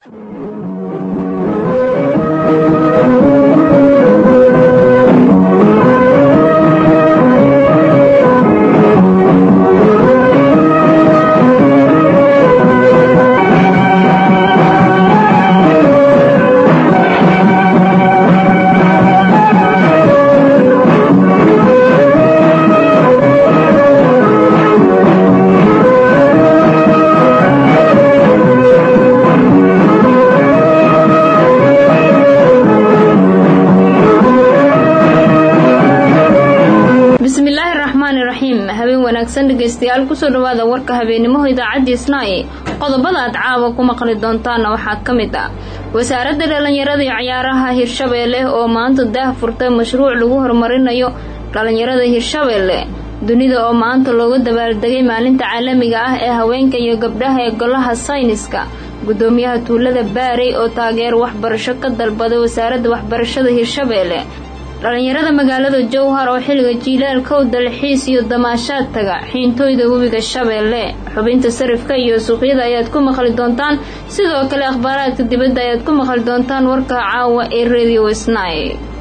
bismillaahi raxmaani raxiim habeen wanaagsan dhegaystayaal kusoo dhawaada warka habeenimaho idaacadii snaaye qodobada aad caawa ku maqli doontaana waxaa ka mid ah wasaaradda dhallinyarada iyo ciyaaraha hirshabeelle oo maanta daah furtay mashruuc lagu horumarinayo dhallinyarada hirshabeelle dunida oo maanta looga dabaaldegay maalinta caalamiga ah ee haweenka iyo gabdhaha ee golaha sayniska guddoomiyaha tuulada baarey oo taageer waxbarasho ka dalbaday wasaaradda waxbarashada hirshabeelle dhallinyarada magaalada jowhar oo xilliga jiilaalkow dalxiis iyo damaashaad taga xiintooyda webiga shabeelle xubinta sarifka iyo suuqyada ayaad ku maqli doontaan sidoo kale akhbaaraadka dibadda ayaad ku maqli doontaan warka caawa ee radio snai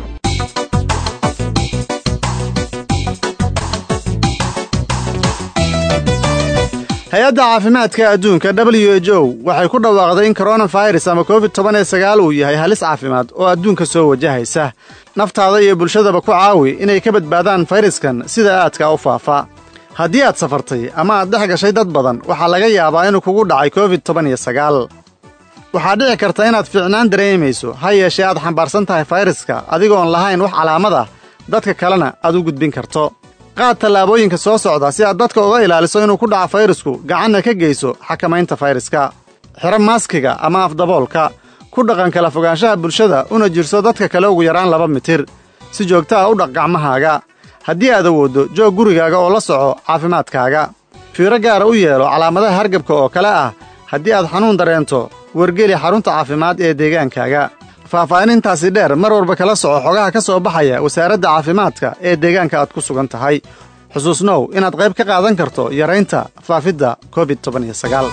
hay-adda caafimaadka adduunka w h o waxay ku dhawaaqday in koronafirus ama covid toban iyo sagaal uu yahay halis caafimaad oo adduunka soo wajahaysa naftaada iyo bulshadaba ku caawi inay ka badbaadaan fayraskan sida aadka u faafa haddii aad safartay ama aad dhex gashay dad badan waxaa laga yaabaa inuu kugu dhacay covid toban iyo sagaal waxaa dhici karta inaad fiicnaan dareemayso ha yeeshee aad xambaarsan tahay fayraska adigoon lahayn wax calaamad ah dadka kalena aad u gudbin karto qaad tallaabooyinka soo socda si aad dadka uga ilaaliso inuu ku dhaco fayrasku gacanna ka geyso xakamaynta fayraska xidho maaskiga ama afdaboolka ku dhaqan kala fogaanshaha bulshada una jirso dadka kale ugu yaraan laba mitir si joogta ah u dhaq gacmahaaga haddii aad awooddo joog gurigaaga oo la soco caafimaadkaaga fiiro gaara u yeelo calaamadaha hargabka oo kale ah haddii aad xanuun dareento wargeli xarunta caafimaad ee deegaankaaga faahfaahinintaasi dheer mar walba kala soco xogaha ka soo baxaya wasaaradda caafimaadka ee deegaanka aad ku sugan tahay xusuusnow inaad qayb ka qaadan karto yaraynta faafidda covid toban iyo sagaal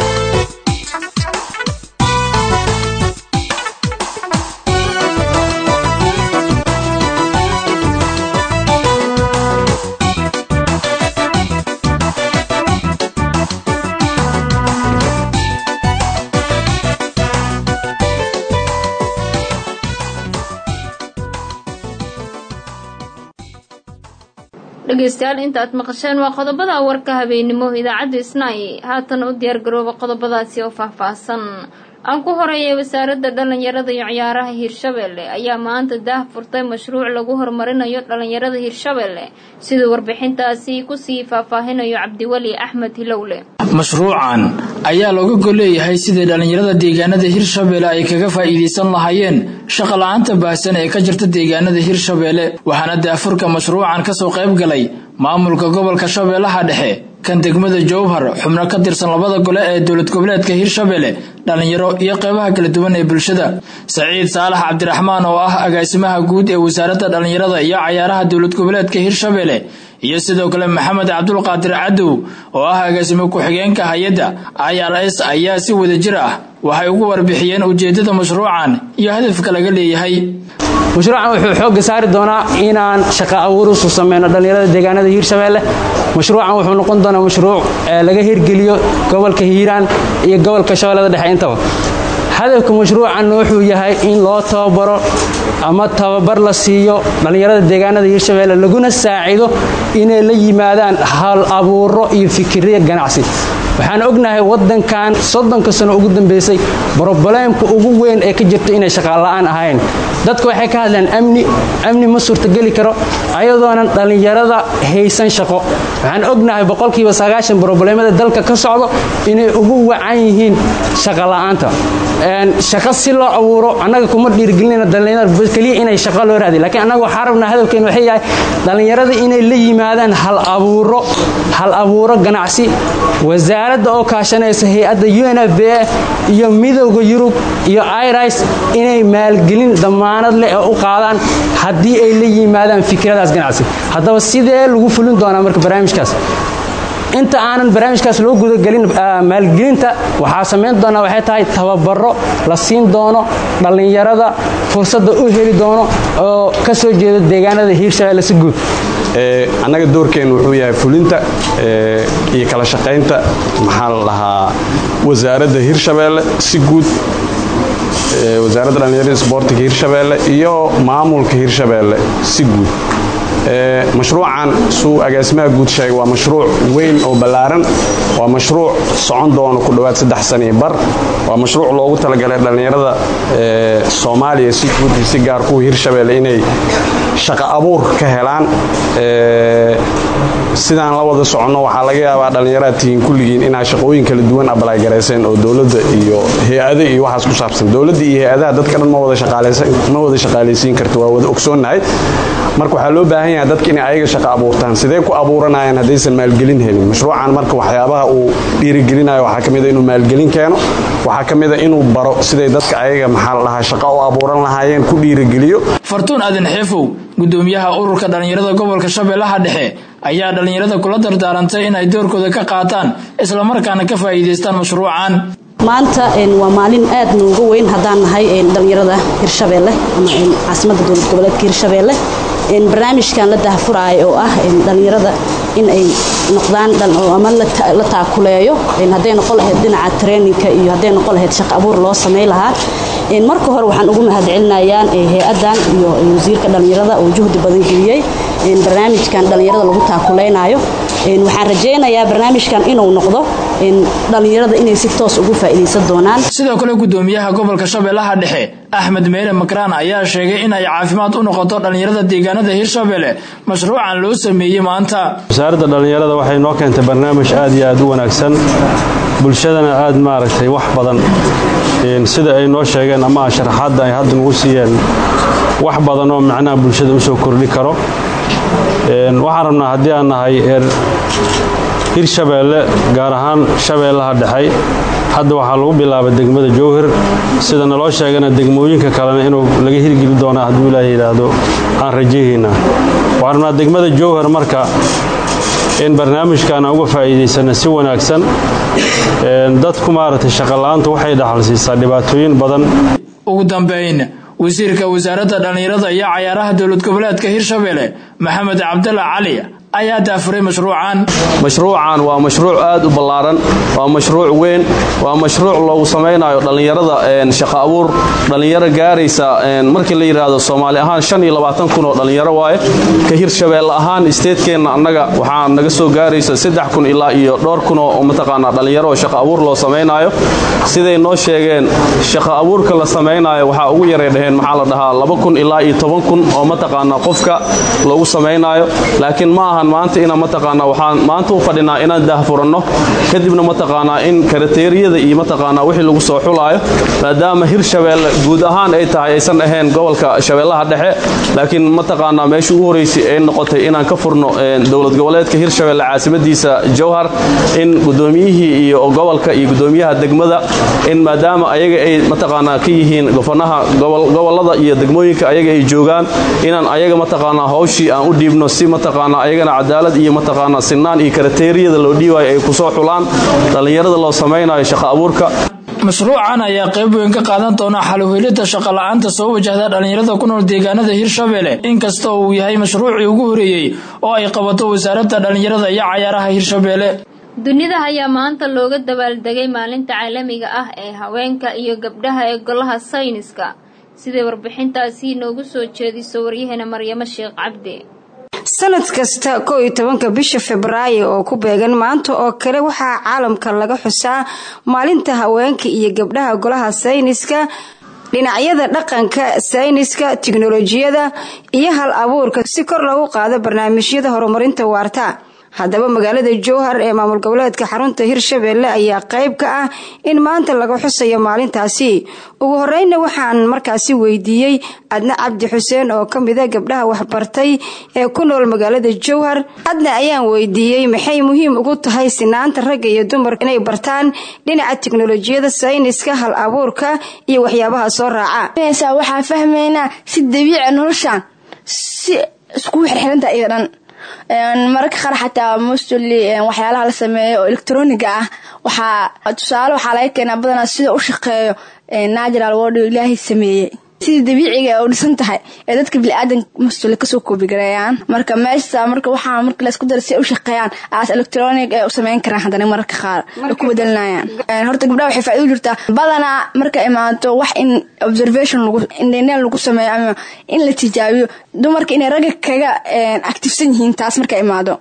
dhegaystayaal inta aad maqasheen waa qodobada warka habeennimo idaacadda snai haatan u diyaargarooba qodobadaasi oo faahfaahsan aan ku horeeyay wasaaradda dhallinyarada iyo ciyaaraha hirshabeelle ayaa maanta daah furtay mashruuc lagu horumarinayo dhallinyarada hirshabeelle siduu warbixintaasi kusii faahfaahinayo cabdiweli axmed hilowle mashruucan ayaa looga golleeyahay sidii dhallinyarada deegaanada hirshabeelle ay kaga faa'iidaysan lahaayeen shaqa la-aanta baahsan ee ka jirta deegaanada hirshabeelle waxaana daafurka mashruucan ka soo qayb galay maamulka gobolka shabeellaha dhexe kan degmada jowhar xubno ka tirsan labada gole ee dowlad goboleedka hirshabeelle dhallinyaro iyo qeybaha kala duwan ee bulshada saciid saalax cabdiraxmaan oo ah agaasimaha guud ee wasaaradda dhallinyarada iyo cayaaraha dowlad goboleedka hirshabeelle iyo sidoo kale maxamed cabdulqaadir cadow oo ah agaasimo ku-xigeenka hay-adda i r s ayaa si wada jir ah waxay ugu warbixiyeen ujeeddada mashruucan iyo hadafka laga leeyahay mashruucan wuxuu xoogga saari doonaa inaan shaqa abuurus u sameyno dhallinyarada deegaanada hiirshabeelle mashruucan wuxuu noqon doonaa mashruuc laga hirgeliyo gobolka hiiraan iyo gobolka shabeellada dhexe intaba hadafka mashruucanna wuxuu yahay in loo tababaro ama tababar la siiyo dhallinyarada deegaanada hiirshabeelle laguna saacido inay la yimaadaan hal abuuro iyo fikirya ganacsi waxaan ognahay wadankan soddonka sano ugu dambeysay brobleemka ugu weyn ee ka jirta inay shaqaala'aan ahayn dadku waxay ka hadlaan amni amni ma suurtageli karo ayadoonan dhallinyarada haysan shaqo waxaan ognahay boqolkiiba sagaashan brobleemada dalka ka socdo inay ugu wacan yihiin shaqola'aanta shaqo si loo abuuro annaga kuma dhiirgelinayna dhallinyarada keliya inay shaqo loo raadiy lakiin annaga waxaa rabnaa hadafkeen waxay yahay dhallinyarada inay la yimaadaan hal abuuro hal abuuro ganacsi wasaaradda oo kaashanaysa hay-adda u n f b a iyo midowda yurub iyo iris inay maalgelin damaanad leh oo u qaadaan haddii ay la yimaadaan fikradaas ganacsi haddaba sidee lagu fulin doonaa marka barnaamijkaas inta aanan barnaamijkaas loo gudagelin maalgelinta waxaa samayn doonaa waxay tahay tababaro la siin doono dhallinyarada fursadda u heli doono oo ka soo jeeda deegaanada hiirshabeelle si guud annaga doorkeennu wuxuu yahay fulinta iyo kala shaqaynta maxaa la dhahaa wasaaradda hiirshabeelle si guud wasaaradda dhallinyarada isboortiga hiirshabeelle iyo maamulka hiirshabeelle si guud mashruucan suu agaasimaha guud sheegay waa mashruuc weyn oo ballaaran waa mashruuc socon doono ku dhowaad saddex saniyo bar waa mashruuc loogu talagalay dhallinyarada soomaaliya si guud iyo si gaar kuwa hiirshabeelle inay shaqo abuur ka helaan sidaan la wada soconno waxaa laga yaabaa dhallinyaraad tihiin kulligiin inaa shaqooyin kala duwan abalaygarayseen oo dowladda iyo hay-ado iyo waxaas ku saabsan dowladda iyo hay-adaha dadka dhan ma wada shaqaalaysiin karto waa wada ogsoonnahay marka waxaa loo baahan yahay dadka inay ayaga shaqo abuurtaan sidee ku abuuranayaan haddaysan maalgelin helin mashruucan marka waxyaabaha uu dhiirigelinayo waxaa ka mida inuu maalgelin keeno waxaa ka mida inuu baro siday dadka ayaga maxaa la dhahaa shaqo u abuuran lahaayeen ku dhiirigeliyo fartuun aadan xeefow gudoomiyaha ururka dhallinyarada gobolka shabeellaha dhexe ayaa dhallinyarada kula dardaarantay in ay doorkooda ka qaataan islamarkaana ka faa'iidaystaan mashruucan maanta waa maalin aad nooga weyn haddaan nahay dhallinyarada hirshabeelle ama caasimadda dowlad goboleedka hirshabeelle barnaamijkan la dahfuraayo oo ah dhallinyarada in ay noqdaan ama la taakuleeyo hadday noqon lahayd dhinaca traininka iyo hadday noqon lahayd shaqo abuur loo samay lahaa marka hore waxaan ugu mahadcelinayaan hay-adan iyo wasiirka dhallinyarada oo juhdi badan geliyey barnaamijkan dhallinyarada lagu taakuleynayo waxaan rajaynayaa barnaamijkan inuu noqdo dhallinyarada inay si toos ugu faa'iidaysan doonaan sidoo kale gudoomiyaha gobolka shabeellaha dhexe axmed meyle makraan ayaa sheegay in ay caafimaad u noqoto dhallinyarada deegaanada hiirshabelle mashruucan loo sameeyey maanta wasaaradda dhallinyarada waxay noo keentay barnaamij aad iyo aad u wanaagsan bulshadana aad maaragtay wax badan sida ay noo sheegeen ama sharaxaadda ay hadda nagu siiyeen wax badan oo macnaha bulshada u soo kordhi karo waxaan rabnaa haddii aan nahay eer hirshabeelle gaar ahaan shabeellaha dhexay hadda waxaa lagu bilaabay degmada jowhar sida naloo sheegana degmooyinka kalena inuu laga hirgeli doonaa hadduu ilaaha yidhaahdo aan rajayhaynaa waxaan rabnaa degmada jowhar marka in barnaamijkan aan uga faa'iidaysana si wanaagsan dadku maaragtay shaqola'aanta waxay dhaxal siisaa dhibaatooyin badan ugu dambayn wasiirka wasaaradda dhallinyarada iyo cayaaraha dowlad goboleedka hirshabelle maxamed cabdalla cali ayaa daafuray mashruucan mashruucan waa mashruuc aad u ballaaran waa mashruuc weyn waa mashruuc loogu samaynayo dhallinyarada shaqo abuur dhallinyaro gaaraysa markii la yidhaahdo soomaali ahaan shan iyo labaatan kun oo dhallinyaro waaye ka hirshabeelle ahaan isteedkeenna annaga waxaa naga soo gaaraysa saddex kun ilaa iyo dhowr kun oo mataqaanaa dhallinyaro oo shaqo abuur loo samaynayo siday noo sheegeen shaqo abuurka la samaynayo waxaa ugu yaray dhaheen maxaa la dhahaa laba kun ilaa iyo toban kun oo mataqaanaa qofka loogu samaynayo laakiin ma aha maanta inaan mataqaanaa waxaan maanta u fadhinaa inaan daahfuranno kadibna mataqaanaa in karateeriyada iyo mataqaanaa wixii lagu soo xulaayo maadaama hirshabeelle guud ahaan ay tahay aysan ahayn gobolka shabeellaha dhexe laakiin mataqaanaa meeshii ugu horeysay ay noqotay inaan ka furno dowlad goboleedka hirshabeelle caasimadiisa jowhar in gudoomiyihii iyo gobolka iyo gudoomiyaha degmada in maadaama ayaga ay mataqaanaa ka yihiin gofanaha gobolada iyo degmooyinka ayaga ay joogaan inaan ayaga mataqaanaa hawshii aan u dhiibno si mataqaanaa ayagana cadaalad iyo mataqaanaa sinaan iyo karateeriyada loo dhiibayo ay ku soo xulaan dhallinyarada loo samaynayo shaqo abuurka mashruucan ayaa qayb weyn ka qaadan doona xaluhelida shaqola'aanta soo wajahda dhallinyarada ku nool deegaanada hirshabelle inkasta uu yahay mashruucii ugu horeeyey oo ay qabato wasaaradda dhallinyarada iyo cayaaraha hirshabelle dunida ayaa maanta looga dabaaldegay maalinta caalamiga ah ee haweenka iyo gabdhaha ee golaha sayniska siday warbixintaasi noogu soo jeediso waryaheena maryamo sheekh cabdi sanad kasta kow iyo tobanka bisha febraayo oo ku beegan maanta oo kale waxaa caalamka laga xusaa maalinta haweenka iyo gabdhaha golaha sayniska dhinacyada dhaqanka sayniska tiknolojiyada iyo hal abuurka si kor lagu qaado barnaamijyada horumarinta waarta haddaba magaalada jowhar ee maamul goboleedka xarunta hirshabelle ayaa qayb ka ah in maanta laga xusayo maalintaasi ugu horeyna waxaan markaasi weydiiyey adna cabdi xuseen oo ka mida gabdhaha waxbartay ee ku nool magaalada jowhar adna ayaan weydiiyey maxay muhiim ugu tahay sinaanta ragga iyo dumarka inay bartaan dhinaca tiknolojiyada sayniska hal abuurka iyo waxyaabaha soo raaca waxaan fahmaynaa si dabiica noloshaan si iskugu xirxiranta iyo dhan mararka qaar xataa mostly waxyaalaha la sameeyo oo electroniga ah waxaa tusaale waxaa laga keenaa badanaa sida u shaqeeyo natural world ilaahay sameeyey sidii dabiiciga u dhisan tahay ee dadka biniaadan mustule kasoo koobigareeyaan marka meesha marka waxaa marka laysku dara si ay u shaqeeyaan aas electronic ee u sameyn karaan haddana mararka qaar ay ku bedelinayaan horta gabdhaha waxay faa'iido jirtaa badanaa marka imaato wax in observation lagu indheneen lagu sameeyo ama in la tijaabiyo dumarka inay ragga kaga actifsan yihiin taas marka imaado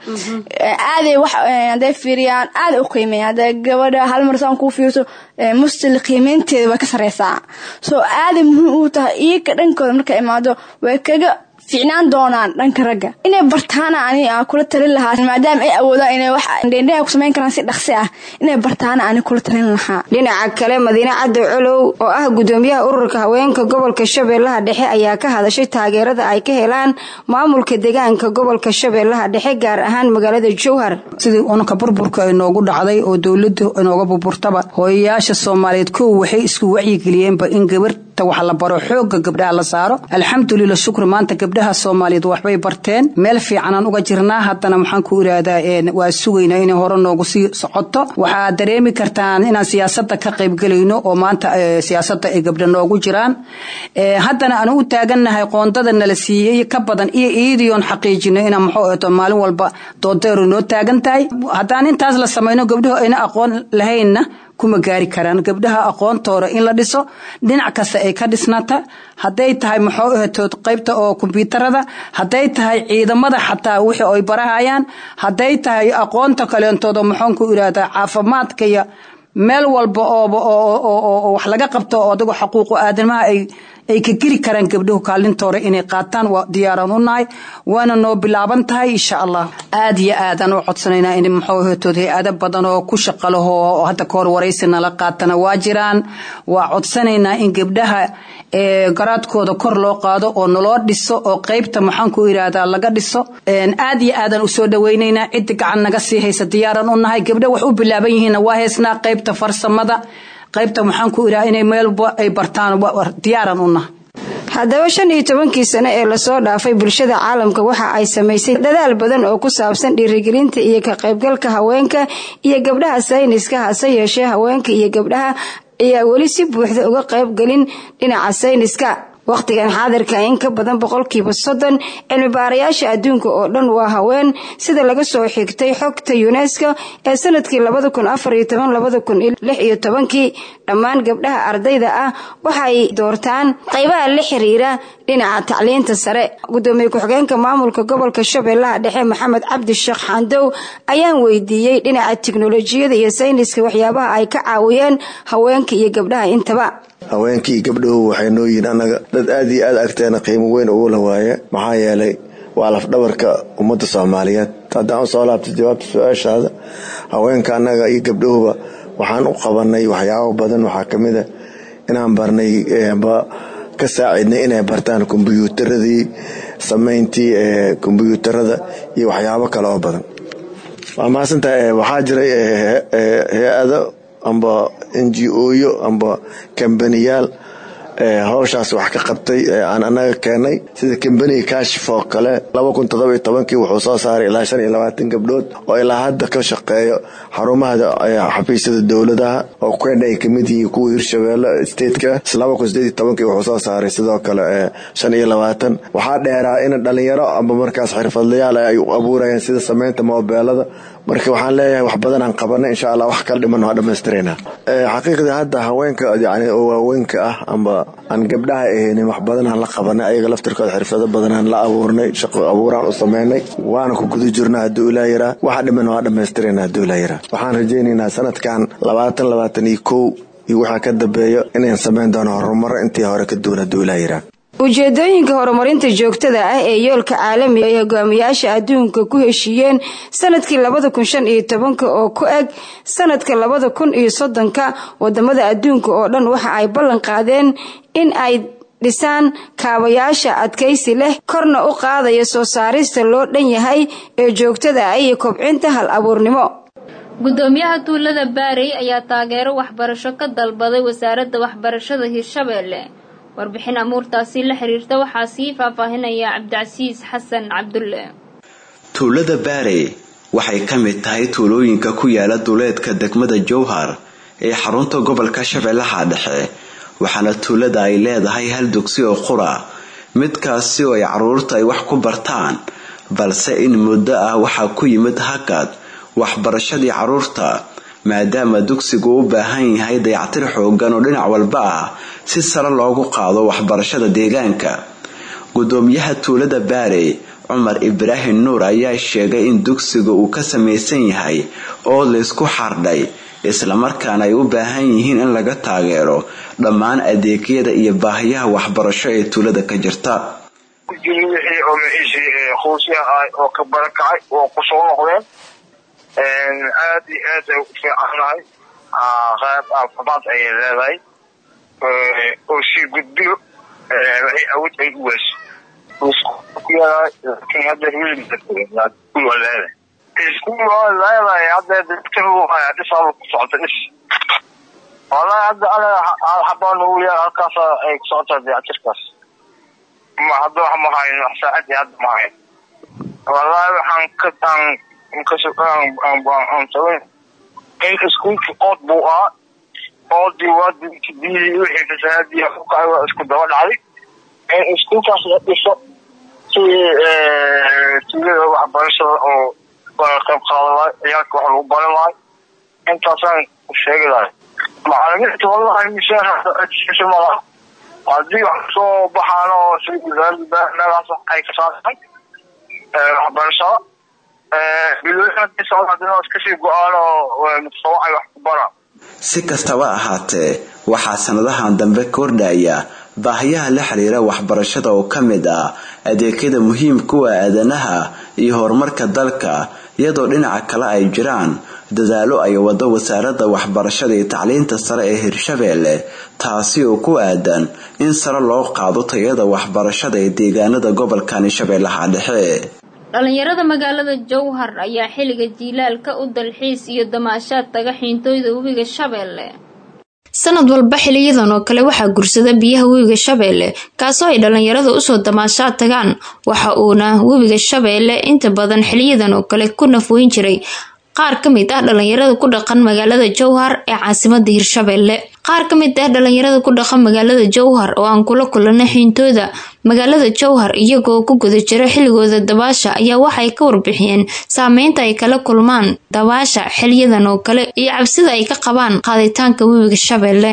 aaday wax hadday fiiriyaan aada u qiimeeya hadda gabadha hal mar saan kuu fiirso mustil qiimeynteeda way ka sareysaa soo aaday muhiim uu tahay iyaga dhankooda marka imaado way kaga ficnaan doonaan dhanka ragga inay bartaana ani aan kula talin lahaa maadaama ay awoodaan inay wax dheendheha ku samayn karaan si dhaqsi ah inay bartaana ani kula talin lahaa dhinaca kale madiine caddow colow oo ah gudoomiyaha ururka haweenka gobolka shabeellaha dhexe ayaa ka hadashay taageerada ay ka helaan maamulka deegaanka gobolka shabeellaha dhexe gaar ahaan magaalada jowhar sidii unka burburka inoogu dhacday oo dowladu inooga burburtaba hooyayaasha soomaaliyeed kow waxay isku wacyigeliyeenba in gabarta wax la baro xooga gabdhaha la saaro alxamdulila shukri maanta gabdhaha soomaaliyeed waxbay barteen meel fiicanaan uga jirnaa haddana maxaan ku irahdaa waa sugaynaa inay hore noogu sii socoto waxaa dareemi kartaan inaan siyaasada ka qaybgelayno oo maanta siyaasada ay gabdha noogu jiraan haddana aan u taagannahay qoondada nala siiyey ka badan iyo iidiyoon xaqiijino inaan muxuu eto maalin walba doodeeru noo taagan tahay haddaan intaas la samayno gabdhahu ayna aqoon lahaynna kuma gaari karaan gabdhaha aqoontooda in la dhiso dhinac kasta ay ka dhisnata hadday tahay muxuu ahatood qaybta oo kombyuutarada hadday tahay ciidamada xataa wixii ay barahayaan hadday tahay aqoonta kaleentooda muxuun ku irahdaa caafimaadka iyo meel walba ooba oo wax laga qabto oo adigo xaquuqu aadamaha ay ay ka geli karaan gabdhahu kaalintoora inay qaataan waa diyaaraan u nahay waana noo bilaaban tahay insha allah aad iyo aadaan u codsanaynaa in muxuu hatood hay-ado badan oo ku shaqalaho oo hadda kahor waraysi nala qaatana waa jiraan waa codsanaynaa in gabdhaha garaadkooda kor loo qaado oo naloo dhiso oo qaybta maxaan ku irahdaa laga dhiso aad iyo aadaan usoo dhawaynaynaa ciddi gacan naga sii haysa diyaaraan u nahay gabdha wax u bilaaban yihiinna waa haysnaa qaybta farsamada qaybta maxaan ku idhaha inay meelba ay bartaan diyaaran u nahay haddaba shan iyo tobankii sano ee lasoo dhaafay bulshada caalamka waxa ay samaysay dadaal badan oo ku saabsan dhiirigelinta iyo ka qaybgalka haweenka iyo gabdhaha sayniska hase yeeshee haweenka iyo gabdhaha ayaa weli si buuxda uga qaybgelin dhinaca sayniska wakhtigan xaadirka in ka badan boqolkiiba soddon cilmi baarayaasha adduunka oo dhan waa haween sida laga soo xigtay xogta yunesko ee sanadkii labada kun afar iyo toban labada kun lix iyo tobankii dhammaan gabdhaha ardayda ah waxay doortaan qaybaha la xiriira dhinaca tacliinta sare gudoomiye ku-xigeenka maamulka gobolka shabeellaha dhexe maxamed cabdi sheekh xandow ayaan weydiiyey dhinaca tiknolojiyada iyo sayniska waxyaabaha ay ka caawiyeen haweenka iyo gabdhaha intaba haweenkii gabdhahu waxay noo yihiin annaga dad aad iyo aad agteena qiimo weyn ugu la waaye maxaa yeelay waa lafdhabarka ummadda soomaaliyeed haddaan usoo laabta jawaabta su-aashaada haweenka annaga iyo gabdhahuba waxaan u qabanay waxyaabo badan waxaa ka mid a inaan barnay ka saacidnay inay bartaan kombyuutaradii samayntii kombyuutarada iyo waxyaabo kale oo badan waa mahadsantaha waxaa jiray hay-ado amba n g oyo amba kambaniyaal howshaas wax ka qabtay aan anaga keenay sida kambaniga kashif oo kale kii wuxuu soo saaray ilaa shan iyo labaatan gabdhood oo ilaa hadda ka shaqeeyo xarumaha xafiisyada dowladaha oo kenya ay kamid yihiin kuwa hirshabeelle stateka kii wuxuu soo saaray sidoo kale shan iyo labaatan waxaa dheeraa in dhalinyaro amba markaas xirfadlayaal ay u abuurayaan sida sameynta moobeelada marka waxaan leeyahay wax badan aan qabanay insha allah wax kala dhiman waa dhamaystirayna xaqiiqdii hadda haweenka yani oo waaweynka ah amba aan gabdhaha ahaynin wax badan aan la qabanay ayaga laftirkooda xirfado badan aan la abuurnay shaqo abuuraan u sameynay waana ku guda jirnaa hadduu ilaa yaraa waxa dhiman waa dhamaystirayna hadduu ilaa yaraa waxaan rajaynaynaa sanadkan labaatan labaatan iyo kow iyo waxaa ka dambeeyo inayn samayn doono horumaro intii hore ka duwan hadduu ilaa yaraa ujeedooyinka horumarinta joogtada ah ee yoolka caalamiga ay hogaamiyaasha adduunka ku heshiiyeen sanadkii labada kun shan iyo tobanka oo ku eg sanadka labada kun iyo soddonka wadamada adduunka oo dhan waxa ay ballan qaadeen in ay dhisaan kaabayaasha adkaysi leh korna u qaadaya soo saarista loo dhan yahay ee joogtada ah iyo kobcinta hal abuurnimo gudoomiyaha tuulada baarey ayaa taageero waxbarasho ka dalbaday wasaaradda waxbarashada hirshabeelle warbixin amuurtaasi la xiriirta waxaa sii faahfaahinaya cabdicasiis xasan cabdulle tuulada baare waxay ka mid tahay tuulooyinka ku yaala duleedka degmada jowhar ee xarunta gobolka shabeellaha dhexe waxaana tuulada ay leedahay hal dugsi oo qura midkaasi oo ay caruurta ay wax ku bartaan balse in muddo ah waxaa ku yimid hakad waxbarashadii caruurta maadaama dugsigu u baahan yahay dayactir xoogan oo dhinac walba ah si sare loogu qaado waxbarashada deegaanka gudoomiyaha tuulada baare cumar ibraahim nuur ayaa sheegay in dugsiga uu ka samaysan yahay oo laysku xardhay islamarkaana ay u baahan yihiin in laga taageero dhammaan adeegyada iyo baahiyaha waxbarasho ee tuulada ka jirta wixii oo maciisii qoysya ah oo ka barakacay oo kusoo noqdeen aad iyo aad ay u fiicannahay qayb caafimaad ayay leedahay oo sii gudbiyo waxay awood ay u weyso laakiin hadda wiilwaa leedahay iskuul waa leedahay hadda dadka dhisaaba ku socota dhis wallahi hadda anaga hal xabaan ugu yaal halkaas ay ku socotaa dayactirkaas ma hadda wax ma hayn wax saacadii hadda ma hayn wallahi waxaan ka aan aan tagan in iskuulki ood buu ahaa oodii waa biyihii wixii fasahaadii ku kacay waa isku daba dhacday in iskuulkaas la dhiso si tuulada waxbarashada oo qayb qaadan lahay ciyaalka wax lagu baran lahay intaasaan sheegi lahay macalimiinta wallahi mishaar malaha haddii wax soo baxaan oo si wasaaradda meelahaas ay ka saartay waxbarashada bilooyin haddii socda haddina iskasii go-aan oo mutafawacay wax ku baraan si kastaba ahaatee waxaa sanadahan dambe kordhaya baahiyaha la xiriira waxbarashada oo ka mid ah adeegyada muhiimka u ah aadanaha iyo horumarka dalka iyadoo dhinaca kale ay jiraan dadaalo ay wado wasaaradda waxbarashada iyo tacliinta sare ee hirshabeelle taasi oo ku aadan in sare loo qaado tayada waxbarashada ee deegaanada gobolkani shabeellaha dhexe dhalinyarada magaalada jowhar ayaa xilliga jiilaalka u dalxiis iyo damaashaad taga xiintooyda webiga shabeelle sanad walba xiliyadan oo kale waxaa gursada biyaha webiga shabeelle kaasoo ay dhalinyarada usoo damaashaad tagaan waxa uuna webiga shabeelle inta badan xiliyadan oo kale ku nafweyn jiray qaar ka mid ah dhalinyarada ku dhaqan magaalada jowhar ee caasimada hirshabeelle qaar ka mid ah dhalinyarada ku dhaqan magaalada jowhar oo aan kula kulanay xiintooda magaalada jowhar iyagoo ku guda jira xilligooda dabaasha ayaa waxay ka warbixiyeen saameynta ay kala kulmaan dabaasha xiliyadan oo kale iyo cabsida ay ka qabaan qaaditaanka webiga shabeelle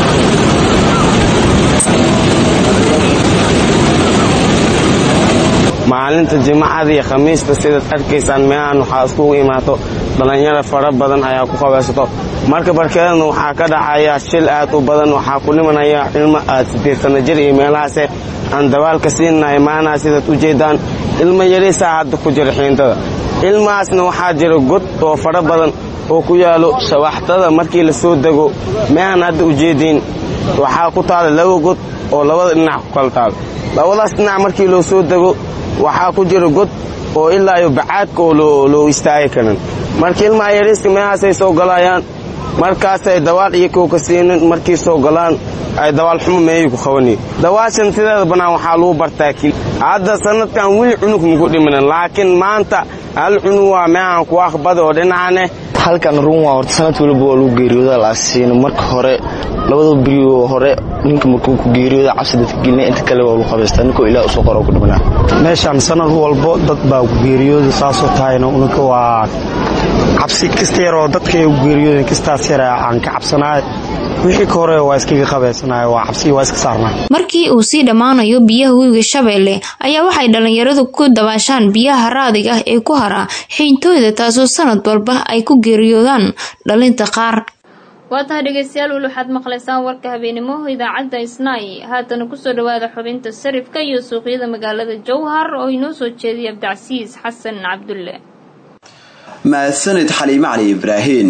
maalinta jimacada iyo khamiista sidaad arkaysaan meelahan waxaa iskugu imaato dhallinyaro fara badan ayaa ku qabaysato marka barkeedana waxaa ka dhacaya shil aad u badan waxaa ku dhimanaya ilmo aad sideed sana jir iyo meelahaase aan dabaalka siinnahay maanaha sidaad u jeedaan ilmo yariisaa hadda ku jira xiintada ilmahaasna waxaa jira god oo fara badan oo ku yaalo shawaxtada markii la soo dego meehan hadda ujeediin waxaa ku taala laba god oo labada dhinac ku kala taalo labadaas dhinac markii loo soo dego waxaa ku jira god oo ilaa iyo bacaadka oo loo istaagi karin marka ilmaha yariiska meehaasay soo galayaan markaasay dawaal iyakoo ka siinin markii soo galaan ay dawaal xumo meeyay ku qabanayen dawaashan sideeda bannaan waxaa lagu bartaa kil hadda sanadkan weli cunug maku dhimanin laakiin maanta hal cunug waa meehan ku aqbada oo dhinacaneh halkan run waa horta sanad waliba waa lagu geeriyooda laasiin marka hore labada berioo hore ninka markuu ku geeriyooda cabsi dadka gelina inta kale waa lagu qabaystaa ninkoo ilaah usoo qoro ku dhimanaa meeshaan sanad walbo dad baa ku geeriyooda saasoo tahayna ununka waa cabsi kasta yaroo dadka u geeriyooden kastaas yara aan ka cabsanaay wixii ka hore waa iskaga qabaysanay waa cabsi waa iska saarnaa markii uu sii dhammaanayo biyaha webiga shabeelle ayaa waxay dhalinyaradu ku dabaashaan biyaha raadiga ah ee ku haraa xiintooyda taasoo sanad walba ay ku geeriyoodaan dhalinta qaar waa tahay dhegeystayaal weli waxaad maqlaysaan warka habeenimo idaacadda isnaay haatana kusoo dhawaada xubinta sarifka iyo suuqyada magaalada jowhar oo inoo soo jeediyay abdicasiis xasan cabdulle mahadsanid xaliime cali ibraahin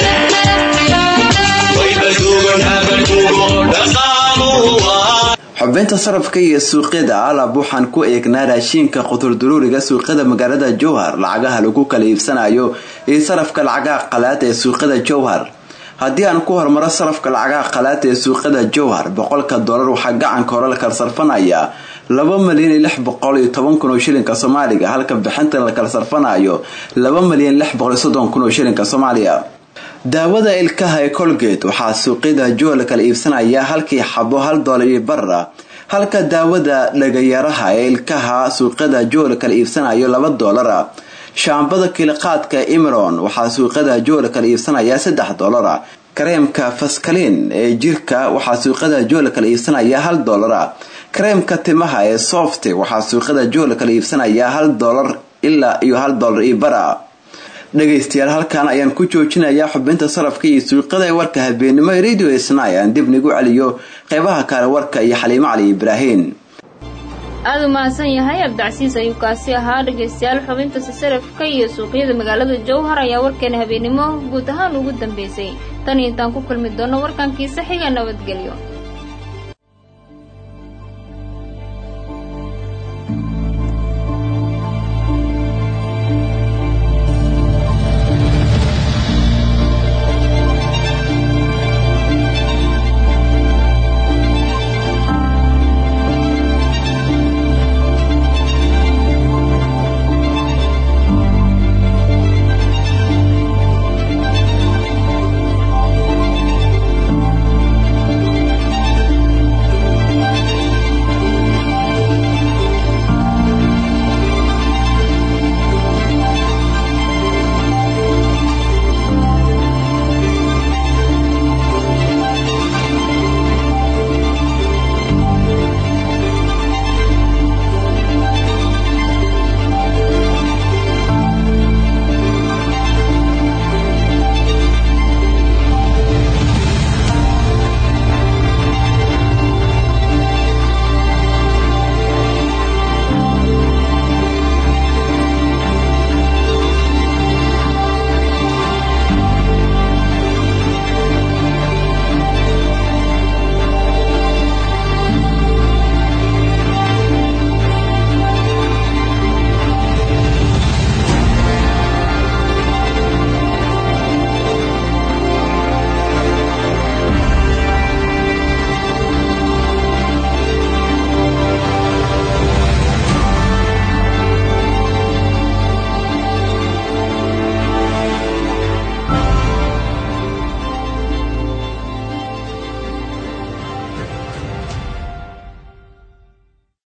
xubinta sarafka iyo suuqyada alab waxaan ku eegnaa raashiinka qutulduruuriga suuqyada magaalada jowhar lacagaha lagu kala iibsanayo iyo sarafka lacagaha qalaad ee suuqyada jowhar haddii aan ku hormaro sarafka lacagaha qalaad ee suuqyada jowhar boqolka dolar waxaa gacanka hore la kala sarfanayaa laba malyan iyo lix boqol iyo toban kun oo shilinka soomaaliga halka bixinta la kala sarfanayo laba malyan lix boqol iyo soddon kun oo shilinka soomaaliya daawada ilkaha ee colgate waxaa suuqyada jool kala iibsanaya halkii xabo hal doolar iyo bara halka daawada dhagayaraha ee ilkaha suuqyada jool kala iibsanayo laba doolara shaambada kiliqaadka imron waxaa suuqyada jool kala iibsanaya saddex doolara kareemka faskaliin ee jirka waxaa suuqyada jool kala iibsanaya hal doolara kareemka timaha ee soft waxaa suuqyada jool kala iibsanaya hal doolar ilaa iyo hal doolar iyo bara dhagaystayaal halkan ayaan ku joojinayaa xubinta sarafka iyo suuqyada ee warka habeenimo ee radio snai aan dib nigu celiyo qeybaha kale warka iyo xaliimo cali ibraahin aada u mahadsan yahay abdicasiis ayuu kaasi ahaa dhegaystayaal xubinta sasarafka iyo suuqyada magaalada jowhar ayaa warkeena habeenimo guud ahaan ugu dambeysay tan iyo intaan ku kulmi doono warkankiisa xiga nabadgelyo